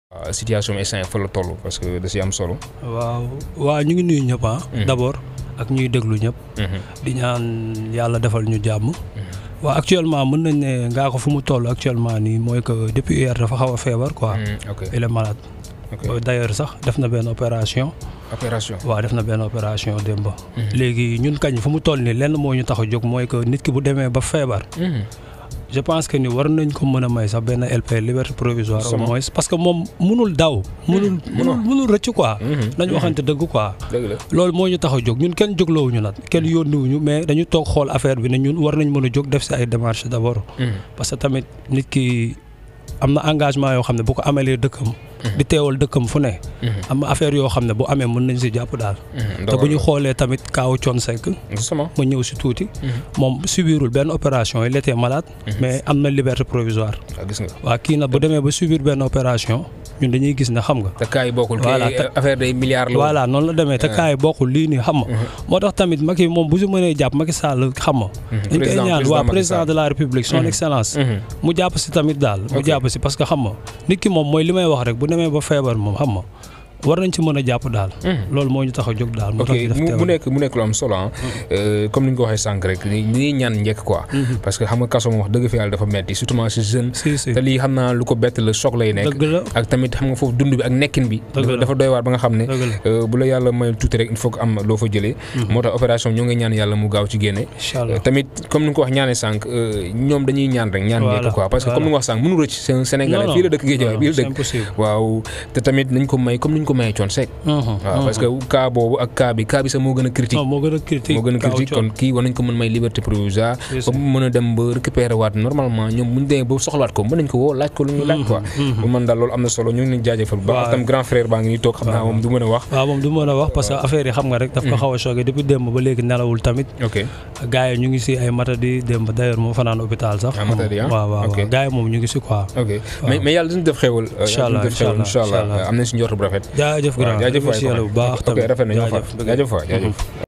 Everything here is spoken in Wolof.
waaw situation bi instant fa la toll parce que da si am solo. waaw waaw ñu ngi nuyu ñëpp ah. Mhm. d'abord ak ñuy déglu ñëpp. di ñaan yàlla defal ñu jàmm. waaw actuellement mën nañ ne ngaa ko fu mu toll actuellement nii mooy que depuis hier dafa xaw a feebar quoi. ok il est malade. ok d'ailleurs sax def na benn opération. opération. waaw def na benn opération démb. léegi ñun kañ fu mu toll nii lenn moo ñu tax a jóg mooy que nit ki bu demee ba feebar. je pense que ni war nañ ko mën a may sax benn LP liberté provisoire au Sama. moins parce que moom munul daw. munul munul munul rëcc quoi. nañu waxante dëgg quoi. dëgg la. loolu moo ñu tax a jóg ñun kenn jógloowuñu nag kenn yónniwuñu mais dañu toog xool affaire bi ne ñun war nañ mën a jóg def si ay démarches d'abord. parce que tamit nit ki am na engagement yoo xam ne bu ko amalee dëkkam. di teewal dëkkam fu ne. am na affaire yoo xam ne bu amee mën nañ si jàpp daal. te bu ñu xoolee tamit kaaw Thione Seck justement. ma ñëw si tuuti. moom subirul benn opération il était malade. mais am na liberté provisoire. waaw gis nga. waa kii nag bu demee ba subir benn opération ñun dañuy gis ne xam nga. te cas yi bokkul. Voilà, kay te- affaire day milliards la. voilà noonu la demee te kaay bokkul lii nii xam nga. moo tax tamit Macky moom bu si mënee jàpp Macky Sall xam nga. dañ koy Président- ñaan président waa Macky président Sall. de la république son excellence. mu jàpp si tamit daal mu Ok. jàpp si parce que xam nga nit ki moom mooy li may wax rek bu demee ba feebar moom xam nga war nañ ci mën a jàpp daal. loolu moo ñu tax a jóg daal. moo ok tax ñu def mu mu teewal. nekk mu nekk lu am solo ah comme ni ñu ko waxee sànq rek ni ñuy ñaan njëkk quoi. parce que xam nga kaso moom wax dëgg fi yàlla dafa metti surtout si jeune. si si te lii xam naa lu ko bett la choc lay nekk. dëgg la ak tamit xam nga foofu dund bi ak nekkin bi. Dëgg la. dafa doy waar ba nga xam ne. dëgg la euh, bu la yàlla may tuuti rek il faut que am loo fa jëlee. moo tax opération ñoo ngi ñaan yàlla mu gaaw ci génne. incha allah tamit comme ni nga ko wax ñaanee sànq euh, ñoom dañuy ñaan rek ñaan Voilà, njëkk quoi parce que comme ni nga wax sànq mënu rëcc c'est un Sénégalais Non, fii la non, dëkk Guédiawaye non, bii la c'est dëkk impossible. waaw te tamit nañ ko may comme ni ñu ko mayee Thione Seck waaw parce que cas boobu ak cas bi cas bi sax moo gën a critique non moo gën a critique moo gën a kaw critique Thione. kon kii war nañ ko mën may liberté provisoire C'est ba mu mën a dem ba récupérer waat normalement ñoom bu ñu demee ba soxlawaat ko mën nañ ko woo laaj ko lu ñuy laaj quoi bu man daal loolu am na solo ñu ngi leen jaajëfal bu baax Waaw. tam grand frère baa ngi nii toog xam naa moom du mën a wax waaw moom du mën a wax parce que affaire yi xam nga rek daf ko xaw a choqué depuis démb ba léegi nelawul tamit ok gars yi ñu ngi si ay matadi démb d'ailleurs moom fanaan hôpital sax Ah, matadi, ah? waaw waaw Ok. waaw gars yi moom ñu ngi si quoi ok mais mais yàlla duñu def xéwal euh, Incha yàlla allah, duñu def xéwal incha incha allah, allah incha allah. am nañ si njort bu rafet jaajëf waaw grand jaajëf waay merci yàlla bu baax ok tamit rafet na ñoo fa jaajëf jaajëf waay jaajëf